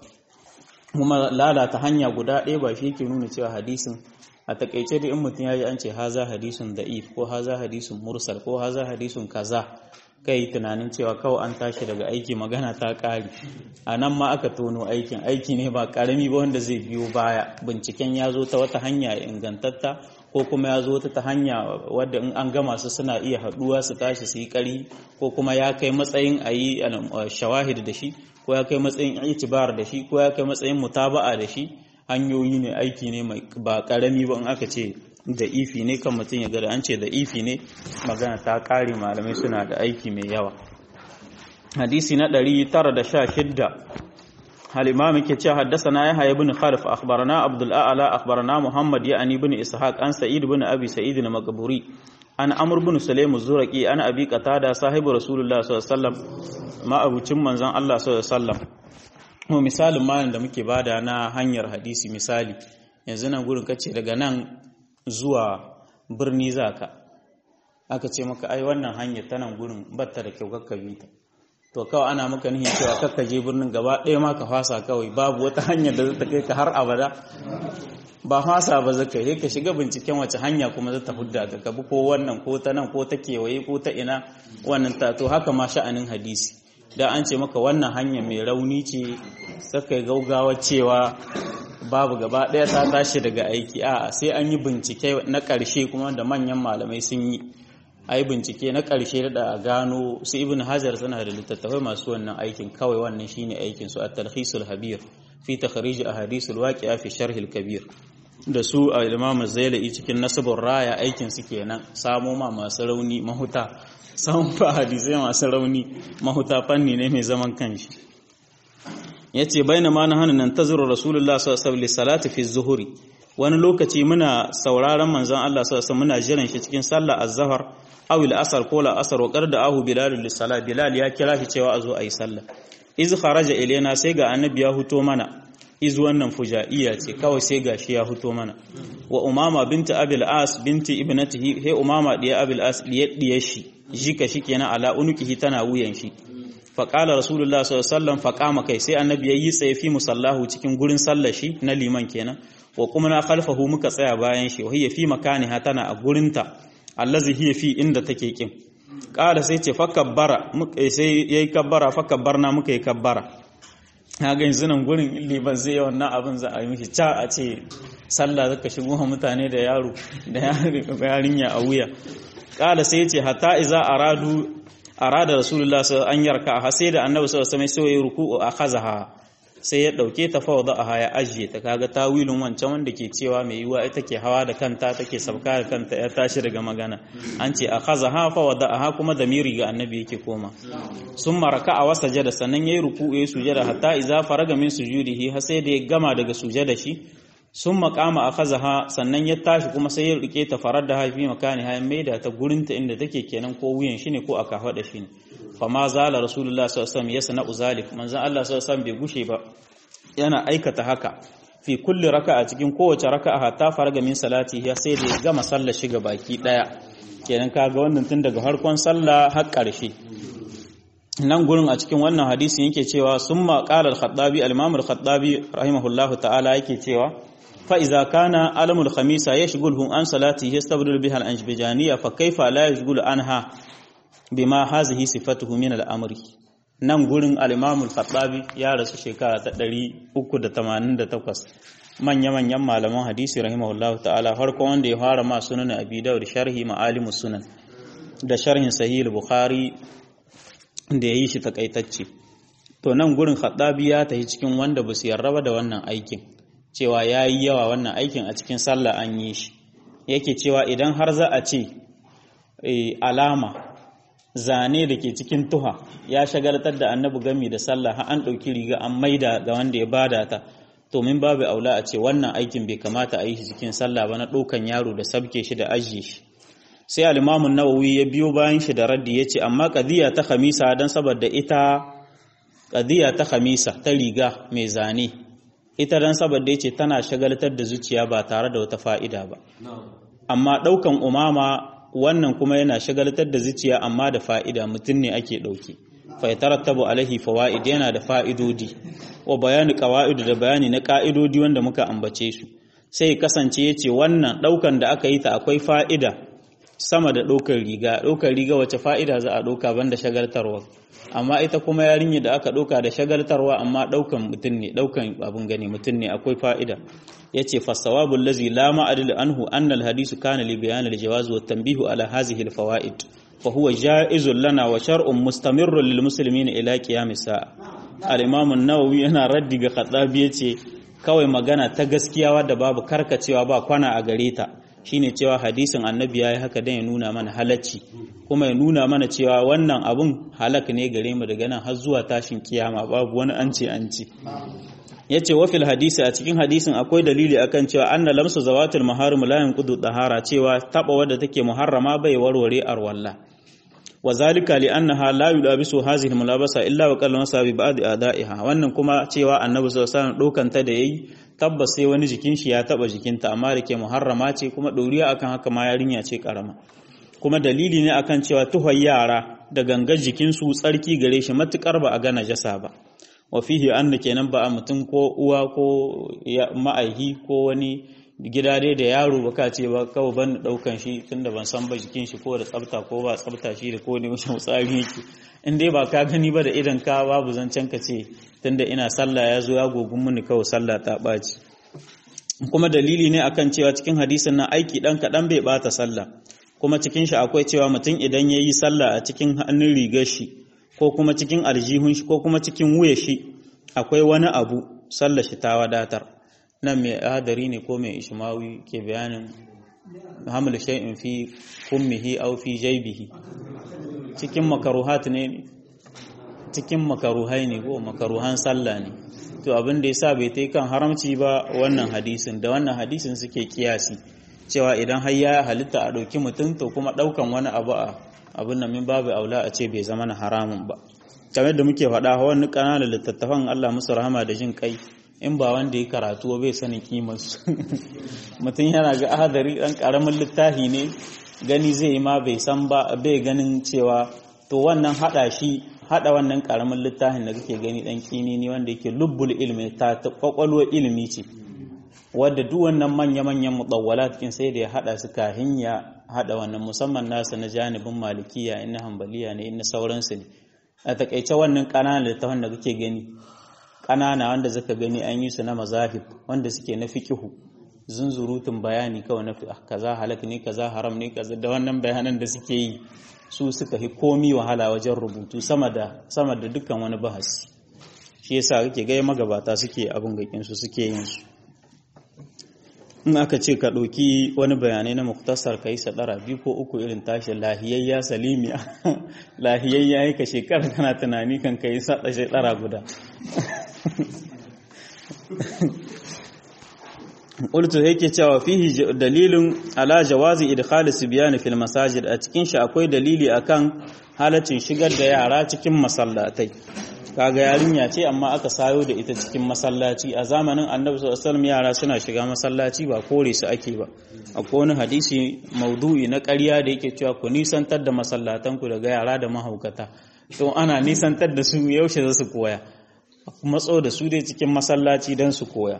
kuma lalata hanya guda ɗaya ba shi yake nuna cewa hadisin a takaice da in mutum ya ji an ce haza hadisun da'if ko haza hadisun mursal ko haza hadisun kaza kai tunanin cewa kawai an tashi daga aiki magana ta ƙari a nan ma aka tono aikin aiki ne ba ƙarami ba wanda zai biyo baya binciken ya zo ta wata hanya ingantatta ko kuma ya zo ta hanya wadda in an gama su suna iya haɗuwa su tashi su yi ƙari ko kuma ya kai matsayin a yi shawahid da shi ko ya kai matsayin itibar da shi ko ya kai matsayin mutaba'a da shi hanyoyi ne aiki ne mai ba ƙarami ba in aka ce da ifi ne kan mutum ya gada an ce da ifi ne magana ta ƙare malamai suna da aiki mai yawa hadisi na 916 الإمام كتشا حدثنا يحيى بن خلف أخبرنا عبد الأعلى أخبرنا محمد يعني بن إسحاق عن سعيد بن أبي سعيد المقبوري عن عمرو بن سليم الزرقي عن أبي قتادة صاحب رسول الله صلى الله عليه وسلم ما أبو تشمن زان الله صلى الله عليه وسلم mu misalin malam da muke bada na hanyar hadisi misali yanzu nan gurin kace daga nan zuwa birni zaka aka ce maka ai wannan hanyar ta nan gurin batta da kyau kakka bi ta to kawai ana maka nihin cewa kakka je birnin gaba ɗaya ma ka fasa kawai babu wata hanyar da za ta kai ka har abada ba fasa ba zaka yi ka shiga binciken wace hanya kuma za ta hudda ka kabi ko wannan ko ta nan ko ta kewaye ko ta ina wannan ta to haka ma sha'anin hadisi da an ce maka wannan hanya mai rauni ce saka gaugawa cewa babu gaba ɗaya ta tashi daga aiki a sai an yi bincike na ƙarshe kuma da manyan malamai sun yi a yi bincike na ƙarshe da gano su ibn hajar suna da littattafai masu wannan aikin kawai wannan shine aikin su at-talhisul habir fi takhrij ahadithul waqi'a fi sharh al-kabir da su a imam zailai cikin nasabur raya aikin su kenan samo ma masu rauni mahuta samun fa hadisai masu rauni mahuta fanni ne mai zaman kanshi yace bainama na hannun nan tazuru rasulullah sallallahu alaihi salati fi zuhuri wani lokaci muna sauraron manzon Allah sallallahu alaihi muna jiran shi cikin sallah az-zuhr aw al-asr ko la-asr wa qarda ahu bilal lis-salat bilal ya kira shi cewa azo ayi sallah iz kharaja ilaina sai ga annabi ya huto mana iz wannan fujaiya ce kawai sai gashi ya huto mana wa umama binti abil as binti ibnatihi he umama diya abil as diya diya shi jika shi kenan ala unukihi tana wuyan shi faƙala rasulullah sallallahu faƙama kai sai annabi ya yi tsaye fi musallahu cikin gurin sallar shi na liman kenan wa kuma na khalfahu muka tsaya bayan shi wa hiya fi makaniha tana a gurinta allazi hiya fi inda take kin ƙala sai ce fakabbara sai yayi kabbara fakabbarna muka yi kabbara na ga yanzu nan gurin liban zai wannan abin za a yi mishi ca a ce sallah zaka shigo mutane da yaro da yarinya a wuya ƙala sai ce hatta iza aradu arada rasulullah sallallahu an yarka a sai da annabi sallallahu alaihi wasallam sai ya ruku'u a khazaha sai ya dauke ta fawda a ya ajiye ta kaga tawilin wancan wanda ke cewa mai yiwa ita ke hawa da kanta take sabka da kanta ya tashi daga magana an ce a khazaha fawda aha kuma da miri ga annabi yake koma sun maraka a wasa jada sannan yayi ruku'u ya sujada hatta idza faraga min sujudihi har sai da ya gama daga sujada shi sun makama a kazaha sannan ya tashi kuma sai ya rike ta farar da haifi makani hayan maida ta gurinta inda take kenan ko wuyan shi ne ko aka faɗa shi ne fa ma zala rasulullah sallallahu alaihi wasallam yasna uzalik manzon Allah sallallahu alaihi bai gushe ba yana aikata haka fi kulli raka'a cikin kowace raka'a hatta faraga min salati ya sai da ya gama sallar shiga baki daya kenan kaga wannan tun daga harkon sallah har ƙarshe nan gurin a cikin wannan hadisin yake cewa summa qala al-khattabi al-imam al-khattabi rahimahullahu ta'ala yake cewa فإذا كان علم الخميسة يشغله عن صلاته يستبدل بها الأنجبجانية فكيف لا يشغل عنها بما هذه صفته من الأمر nan gurin al-Imamul Khattabi ya rasu shekara ta 388 manya-manyan malaman hadisi rahimahullahu ta'ala farko wanda ya fara ma sunan Abi Dawud sharhi ma'alimus sunan da sharhin Sahih Bukhari da yayi shi takaitacce to nan gurin Khattabi ya tafi cikin wanda ba su yarraba da wannan aikin cewa ya yi yawa wannan aikin a cikin sallah an yi shi yake cewa idan har za a ce alama zane da ke cikin tuha ya shagaltar da annabi gami da sallah har an ɗauki riga an maida ga wanda ya bada ta to min babu aula a ce wannan aikin bai kamata a yi shi cikin sallah ba na ɗaukan yaro da sabke shi da ajiye shi sai alimamun nawawi ya biyo bayan shi da raddi ya ce amma ƙadiyya ta khamisa don saboda ita ƙadiyya ta khamisa ta riga mai zane ita dan saboda yace tana shagaltar da zuciya ba tare da wata fa'ida ba amma daukan umama wannan kuma yana shagaltar da zuciya amma da fa'ida mutum ne ake dauke fa yatarattabu alaihi fawaid yana da fa'idodi wa bayani qawaid da bayani na ka'idodi wanda muka ambace su sai kasance yace wannan daukan da aka yi ta akwai fa'ida sama da daukar riga daukar riga wace fa'ida za a dauka banda shagaltarwa amma ita kuma yarinya da aka ɗauka da shagaltarwa amma ɗaukan mutum ne ɗaukan abin gani mutum ne akwai fa'ida ya ce fasawabun lazi la ma'adil anhu annal hadisu kana li bayan aljawaz wa tanbihu ala hazihi alfawaid fa huwa ja'izun lana wa shar'un mustamirrun lil muslimin ila qiyamis sa'a al-imam an-nawawi yana raddi ga khatabi yace kawai magana ta gaskiya wadda babu karkacewa ba kwana a gare ta shine cewa hadisin annabi yayi haka dan ya nuna mana halacci kuma ya nuna mana cewa wannan abun halak ne gare mu daga nan har zuwa tashin kiyama babu wani an ce an ce yace wa fil hadisi a cikin hadisin akwai dalili akan cewa anna lamsu zawatul maharim la yanqudu tahara cewa taba wadda take muharrama bai warware arwalla wa zalika li annaha la yulabisu hadhihi mulabasa illa wa qalla masa bi ba'd ada'iha wannan kuma cewa annabi sallallahu alaihi wasallam dokanta da yayi tabbas sai wani jikin shi ya taba jikinta amma da ke muharrama ce kuma doriya akan haka ma yarinya ce karama kuma dalili ne akan cewa tuhon yara da gangar jikinsu tsarki gare shi matukar ba a ga najasa ba wa fihi anna kenan ba a mutum ko uwa ko ma'aihi ko wani gida dai da yaro ba ka ce ba kawai ban daukan shi tunda ban san ba jikin shi ko da tsafta ko ba tsafta shi da ko ne wajen tsari yake in dai ba ka gani ba da idan ka babu zancen ka ce tunda ina sallah ya zo ya gogun mini kawai sallah ta ɓaci kuma dalili ne akan cewa cikin hadisin nan aiki dan kaɗan bai bata sallah kuma cikin shi akwai cewa mutum idan ya yi sallah a cikin hannun rigar shi ko kuma cikin aljihun shi ko kuma cikin wuya shi akwai wani abu sallar shi ta wadatar nan mai hadari ne ko mai ishmawi ke bayanin hamil shay'in fi kummihi aw fi jaybihi cikin makaruhat ne cikin makaruhai ne ko makaruhan sallah ne to abin da yasa bai tai kan haramci ba wannan hadisin da wannan hadisin suke kiyasi cewa idan har ya halitta a ɗauki mutum to kuma ɗaukan wani abu a abin nan min babu aula a ce bai zama na haramun ba kamar da muke faɗa wani ƙananan littattafan Allah musu rahama da jin kai in ba wanda ya karatu bai sanin kimar su mutum yana ga ahadari ɗan ƙaramin littafi ne gani zai yi ma bai san ba bai ganin cewa to wannan haɗa shi haɗa wannan ƙaramin littafin da kake gani ɗan kini ne wanda yake lubbul ilmi ta kwakwalwar ilimi ce wadda duk wannan manya-manyan mutawwala cikin sai da ya hada su kahin ya hada wannan musamman nasa na janibin malikiya inna hanbaliya ne inna sauransu ne a takaice wannan ƙananan littafin da kake gani ƙanana wanda zaka gani an yi su na mazahib wanda suke na fiqihu zunzurutun bayani kawai na kaza halak ne kaza haram ne kaza da wannan bayanan da suke yi su suka fi komi wahala wajen rubutu sama da sama da dukkan wani bahasi shi yasa kake ga magabata suke abin gakin su suke yin su in aka ce ka ɗauki wani bayanai na muktasar ka yi sadara biyu ko uku irin tashi lahiyayya salimiya lahiyayya yi ka shekara kana tunani kan ka yi sada shekara guda qultu yake cewa fihi dalilin ala jawazi idkhal sibyan fil masajid a cikin shi akwai dalili akan halaccin shigar da yara cikin masallatai kaga yarinya ce amma aka sayo da ita cikin masallaci a zamanin annabi sallallahu alaihi yara suna shiga masallaci ba kore su ake ba akwai wani hadisi maudu'i na ƙarya da yake cewa ku nisantar da masallatan ku daga yara da mahaukata to ana nisantar da su yaushe za su koya matso da su dai cikin masallaci don su koya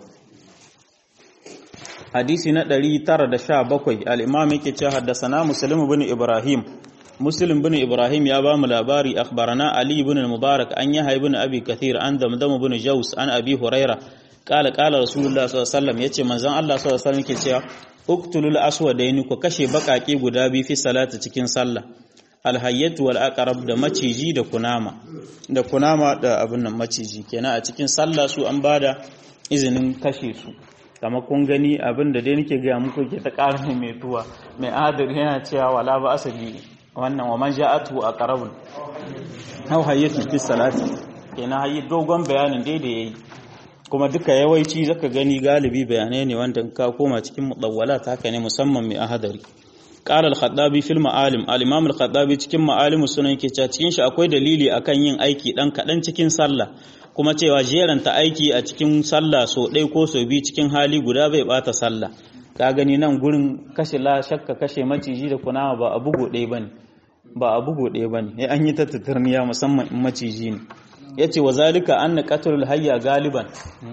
hadisi na 917 al-imam yake cewa haddasana muslim ibn ibrahim muslim ibn ibrahim ya ba mu labari akhbarana ali ibn al-mubarak an yahya ibn abi kathir an damdam ibn jaus an abi huraira qala qala rasulullah sallallahu alaihi wasallam yace manzon Allah sallallahu alaihi wasallam yake cewa uktulul aswadaini ku kashe bakake guda biyu fi salati cikin sallah alhayyatu wal aqrab da maciji da kunama da kunama da abin nan maciji kenan a cikin sallah su an bada izinin kashe su kama kun gani abin da dai nake gaya muku ke ta ƙara mai tuwa mai adar yana cewa wala ba asali wannan wa man ja'atu aqrabun aw hayyatu fi salati kenan hayi dogon bayanin dai da yayi kuma duka yawanci zaka gani galibi bayanai ne wanda ka koma cikin mudawwalat haka ne musamman mai ahadari qala al-khattabi fil ma'alim al-imam al-khattabi cikin ma'alim sunan yake cewa cikin shi akwai dalili akan yin aiki dan kadan cikin sallah kuma cewa jeranta aiki a cikin sallah so ɗaya ko so biyu cikin hali guda bai bata sallah ka gani nan gurin kashe la shakka kashe maciji da kunama ba a bugo ɗaya bane ba a bugo ɗaya bane ya an yi ta tatarniya musamman in maciji ne yace wa zalika anna qatlul hayya galiban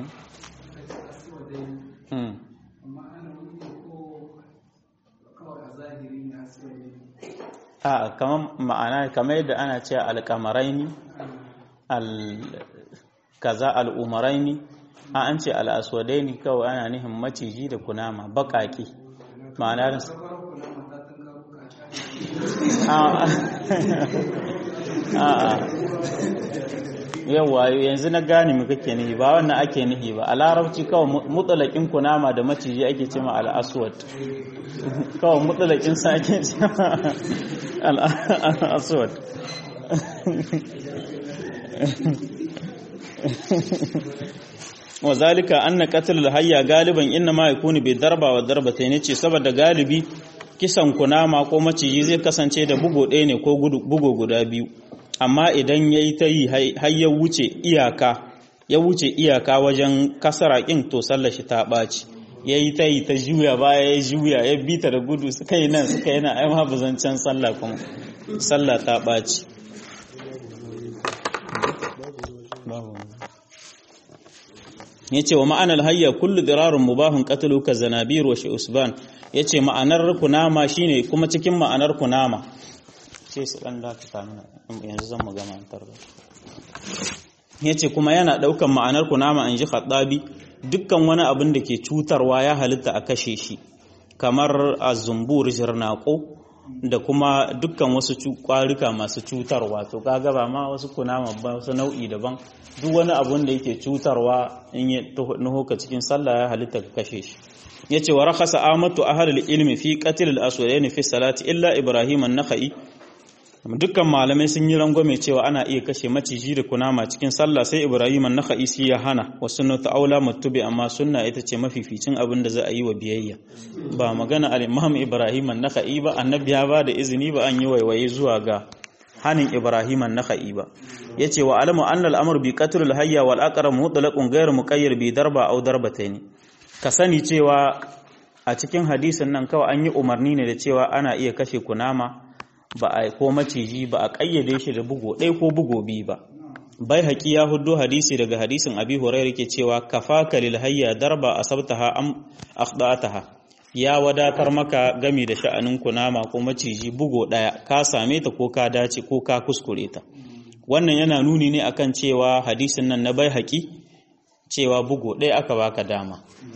a kamar ma'ana kamar yadda ana cewa alƙamaraini al kaza al'umaraini a an ce al'aswadaini kawai ana nihin maciji da kunama baƙaƙi ma'ana da yawa yanzu na gane mu kake nihi ba wannan ake nihi ba a larabci kawai mutsalakin kunama da maciji ake ce ma al'aswad kawai mutsalakin sa ake ce ma al'aswad wa zalika anna qatl al-hayya galiban inna ma yakunu bi darba wa darbatayn ce saboda galibi kisan kunama ko maciji zai kasance da bugo ɗaya ne ko bugo guda biyu amma idan yayi ta yi har ya wuce iyaka ya wuce iyaka wajen kasara kin to sallar shi ta ɓaci yayi ta yi ta juya baya ya juya ya bita da gudu suka yi nan suka yi nan ai ma bazancan sallah kuma sallah ta ɓaci yace wa ma'anar hayya kullu dirarun mubahun qatlu ka zanabir wa usban yace ma'anar kunama shine kuma cikin ma'anar kunama sai su dan da ta mana yanzu zan mu gama antar da yace kuma yana daukan ma'anar kunama an ji khaddabi dukkan wani abin da ke cutarwa ya halitta a kashe shi kamar azumbur jirnaqo da kuma dukkan wasu kwarika masu cutarwa to kaga ba ma wasu kunama ba wasu nau'i daban duk wani abun da yake cutarwa in ya nuho ka cikin sallah ya halitta ka kashe shi yace wa rakhasa amatu ahlul ilmi fi qatl al-aswadaini fi salati illa ibrahim an-nakhai dukkan malamai sun yi rangwame cewa ana iya kashe maciji da kunama cikin sallah sai ibrahim an-nakhai shi ya hana wa sunnatu aula mutubi amma sunna ita ce mafificin abin da za a yi wa biyayya ba magana al-imam ibrahim an-nakhai ba annabi ya ba da izini ba an yi waiwaye zuwa ga hanin ibrahim an-nakhai ba yace wa alamu anna al-amr bi qatl al-hayya wal aqrab mutlaqun ghayr muqayyad bi darba aw darbatayn ka sani cewa a cikin hadisin nan kawai an yi umarni ne da cewa ana iya kashe kunama ba a ko maciji ba a kayyade shi da bugo ɗaya ko bugo biyu ba bai haƙi ya hudu hadisi daga hadisin abi hurairah ke cewa kafaka lil hayya darba asabtaha am akhdataha ya wadatar maka gami da sha'anin kunama ko maciji bugo ɗaya ka same ta ko ka dace ko ka kuskure ta wannan yana nuni ne akan cewa hadisin nan na bai haƙi cewa bugo ɗaya aka baka dama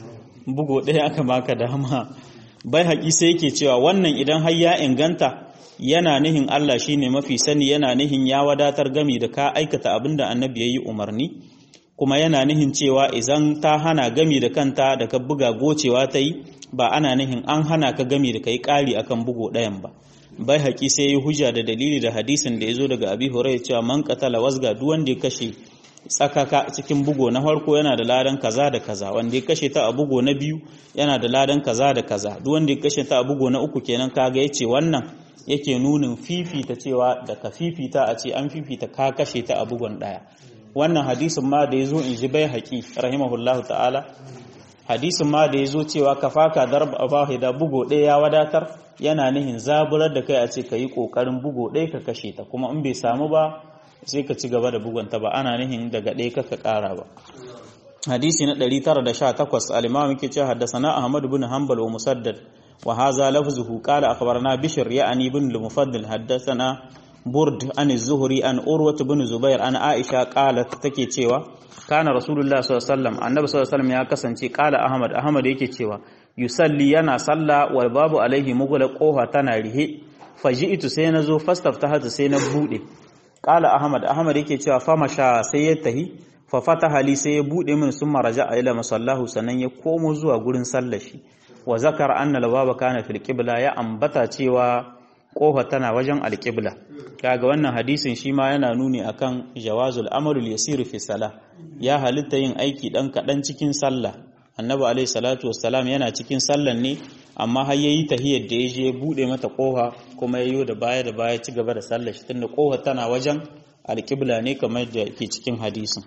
bugo ɗaya aka baka dama bai haƙi sai yake cewa wannan idan har ya inganta yana nihin Allah shine mafi sani yana nihin ya wadatar gami da ka aikata abin da annabi ya yi umarni kuma yana nihin cewa idan ta hana gami da kanta da ka buga gocewa ta yi ba ana nihin an hana ka gami da ka yi ƙari akan bugo ɗayan ba bai haƙi sai yi hujja da dalili da hadisin da ya zo daga abi hurairah cewa man qatala wasga duk wanda ya kashe tsakaka cikin bugo na farko yana da ladan kaza da kaza wanda ya kashe ta a bugo na biyu yana da ladan kaza da kaza duk wanda ya kashe ta a bugo na uku kenan kaga yace wannan yake nunin fifita cewa da ka fifita a ce an fifita ka kashe ta a bugon daya wannan hadisin ma da yazo in ji bai haƙi rahimahullahu ta'ala hadisin ma da yazo cewa kafaka darba wahida bugo ɗaya ya wadatar yana nihin zaburar da kai a ce ka yi ƙoƙarin bugo ɗaya ka kashe ta kuma in bai samu ba sai ka ci gaba da bugunta ba ana nihin daga ɗaya ka ka ƙara ba hadisi na 918 al-imam yake cewa haddathana ahmad ibn hanbal wa musaddad wa hadha lafzuhu qala akhbarana bishr ya'ni ibn al-mufaddal haddathana burd an az-zuhri an urwat ibn zubair an aisha qalat take cewa kana rasulullah sallallahu alaihi wasallam annabi sallallahu alaihi wasallam ya kasance qala ahmad ahmad yake cewa yusalli yana salla wal babu alaihi mugula kofa tana rihe faji'tu sai nazo fastaftahatu sai na bude qala ahmad ahmad yake cewa famasha sai ya tahi fa fataha li sai ya bude min summa raja'a ila masallahu sannan ya komo zuwa gurin sallar shi wa zakara anna al-baba kana fil qibla ya ambata cewa kofa tana wajen al-qibla kaga wannan hadisin shi ma yana nuni akan jawazul amrul yasir fi salah ya halitta yin aiki dan kadan cikin sallah annabi alaihi salatu wassalam yana cikin sallan ne amma har yayi tahiyyar da yaje ya bude mata kofa kuma yayo da baya da baya ci gaba da sallar shi tunda kofa tana wajen alqibla ne kamar da ke cikin hadisin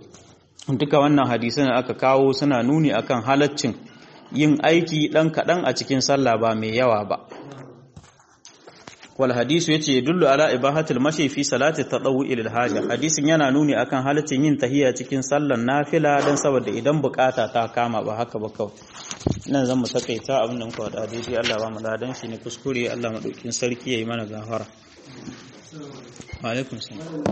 duka wannan hadisan da aka kawo suna nuni akan halaccin yin aiki dan kadan a cikin sallah ba mai yawa ba wal hadisu yace yadullu ala ibahatul mashi fi salati tadawwu ila haja hadisin yana nuni akan halaccin yin tahiyya cikin sallan nafila dan saboda idan bukata ta kama ba haka ba kawai nan zan mu takaita abin da muka wada daidai Allah ba mu ladan shi ne kuskure Allah madaukin sarki yayi mana gafara wa alaikum salam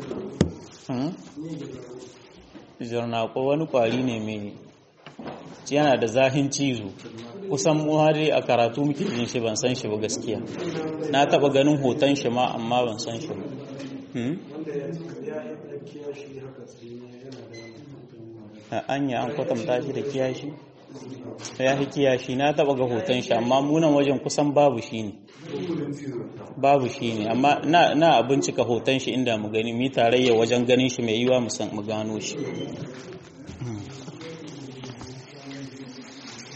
jarna ko wani kwari ne mai yana da zahin cizo kusan mu har a karatu muke jin shi ban san shi ba gaskiya na taba ganin hoton shi ma amma ban san shi ba a anya an kwatanta shi da kiyashi ya fi kiyashi na taba ga hoton shi amma munan wajen kusan babu shi ne babu shi ne amma na bincika hoton shi inda mu gani mi tarayya wajen ganin shi mai yiwa mu gano shi